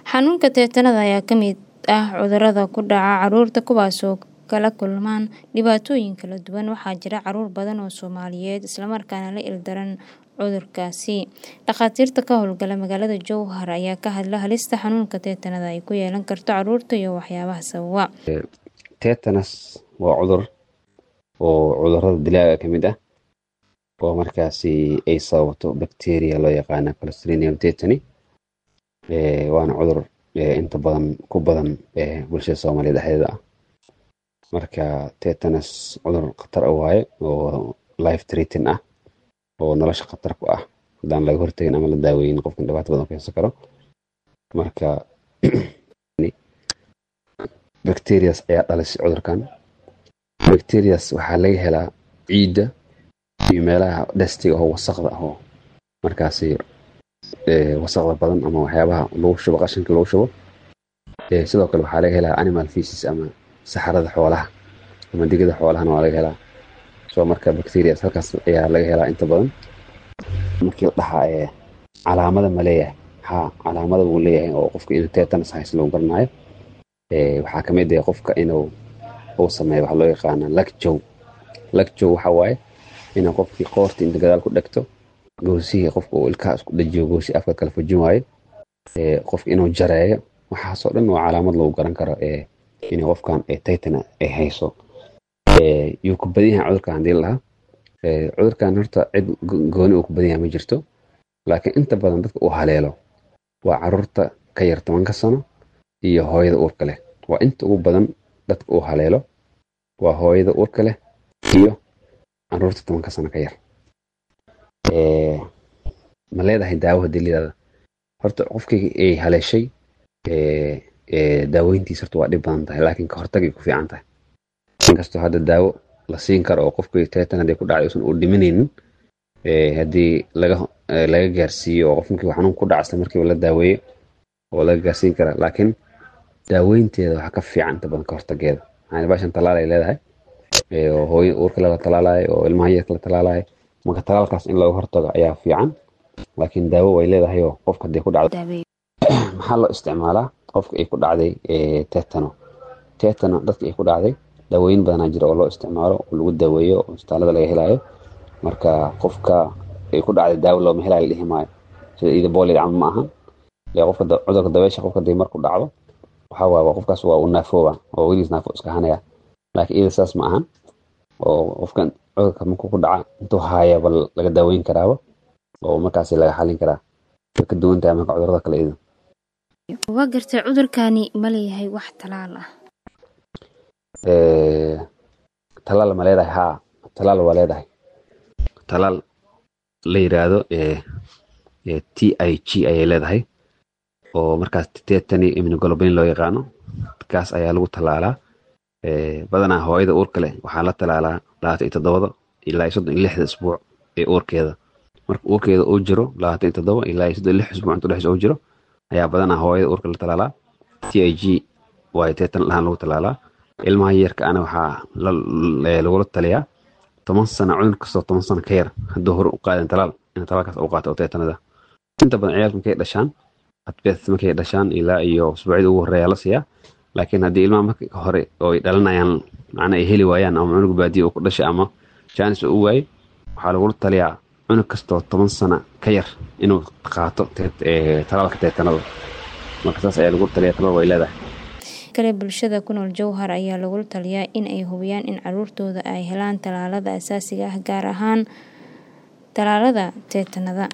Xanuunka teetanada ayaa ka mid ah cudurrada ku dhaca carruurta kuwaasoo kala kulma dhibaatooyin kala duwan. Waxaa jira carruur badan oo Soomaaliyeed isla markaana la ildaran cudurkaasi. Dhakhaatiirta ka howlgala magaalada Jowhar ayaa ka hadla halista xanuunka teetanada ay ku yeelan karto carruurta iyo waxyaabaha sababa. Tetanus waa cudur oo cudurrada dilaaga ka mid ah oo markaasi ay sababto bacteria loo yaqaana Clostridium tetani waana cudur inta badan ku badan bulshada Soomaaliyeed dhexdeeda ah marka tetanus cudur khatar ah waaye oo life threatening ah oo nolosha khatar ku ah haddaan laga hortagin ama la daaweynin qofkan dhibaato badan u keensan karo marka bacterias ayaa dhalisay cudurkan bacterias waxaa laga helaa ciidda iyo meelaha dhastiga oo wasaqda ah oo markaasi wasaqda badan ama waxyaabaha lagu shubo qashinka lagu shubo sidoo kale waxaa laga helaa animal feces ama saxarada xoolaha ama digada xoolahana waa laga helaa so marka bacterias halkaas ayaa laga helaa inta badan markii la dhahaa calaamada ma leeyahay ha calaamada wuu leeyahay oo qofka inuu tetanus haysto lagu garanayo waxaa ka mid ah qofka inuu uu sameeyo waxa loo yaqaana lagjow lagjow waxa waaye inuu qofkii qoorta inta gadaal ku dhegto goosihii qofka uu ilkaha isku dhajiyo goosi afka kala fujin waayo qofka inuu jareeyo waxaasoo dhan waa calaamad lagu garan karo in qofkan tetana ay hayso yuu ku badan yahay cudurkan haddii la dhahaa cudurkan horta cid gooni uu ku badan yahay ma jirto laakiin inta badan dadka uu haleelo waa caruurta ka yar tobanka sano iyo hooyada uurka leh waa inta ugu badan dadka uu haleelo waa hooyada uurka leh iyo caruurta tobanka sano ka yar ma leedahay daawo haddii layidhahda horta qofkii ay haleeshay daaweyntiisa horta waa dhib badan tahay laakiin ka hortagay ku fiican tahay inkastoo hadda daawo la siin karo oo qofkii tetan haddii ku dhacay uusan u dhimanaynin haddii laga laga gaarsiiyo oo qofkii xanuun ku dhaca isla markiiba la daaweeyo oo laga gaarsiin kara laakiin daaweynteeda waxaa ka fiican inta badan ka hortageeda maxaa baashan talaal ay leedahay oo hooyo uurka la talaalayo oo ilmaha yarka la talaalayo marka talaalkaas in looga hortago ayaa fiican laakiin daawo way leedahay oo qofka haddii ku dhacdo maxaa loo isticmaalaa qofka ay ku dhacday tetano tetano dadka ay ku dhacday daawooyin badanaa jira oo loo isticmaalo oo lagu daweeyo oo isbitaalada laga helayo marka qofka ay ku dhacday daawo looma helayo la dhihi maayo sida iida boolid camal ma ahan qofka cudurka dabeesha qofka hadii marku dhacdo waxaa waaye qofkaas waa uu naafooba oo weligiis naafo iska hanaya laakiin iyada saas ma ahan oo qofkan cudurka markuu ku dhaca intuu haayaba laga daaweyn karaaba oo markaasi laga xalin karaa way ka duwan tahay marka cudurada kale iyada waa gartay cudurkani ma leeyahay wax talaal ah talaal ma leedahay haa talaal waa leedahay talaal la yiraahdo t i g ayay leedahay oo markaas tetani immunoglobulin loo yaqaano kaas ayaa lagu talaalaa badanaa hooyada uurka leh waxaa la talaalaa labaatan iyo toddobada ilaa iyo soddon iyo lixda isbuuc ee uurkeeda marka uurkeeda uu jiro labaatan iyo toddoba ilaa iyo soddon iyo lix isbuuc inta dhexdiisa uu jiro ayaa badanaa hooyada uurka la talaalaa t i g waayo tetan lahaan lagu talaalaa ilmaha yarka ana waxaa lagula taliyaa toban sano cudur kastoo toban sano ka yar hadduu hore u qaadan talaal in talaalkaas u qaato oo tetanada inta badan ciyaalka markay dhashaan adbeet markay dhashaan ilaa iyo usbuucyada ugu horeeya la siiyaa laakiin haddii ilmaha marka hore oo ay dhalanayaan macna ay heli waayaan ama cunug baadiya uu ku dhashay ama jaanis uu waayey waxaa lagula taliyaa cunug kastoo toban sano ka yar inuu qaato talaalka teetanada marka saas ayaa lagu taliyaa talaal way leedahay kale bulshada ku nool Jowhar ayaa lagula taliyaa in ay hubiyaan in carruurtooda ay helaan talaalada asaasiga ah gaar ahaan talaalada teetanada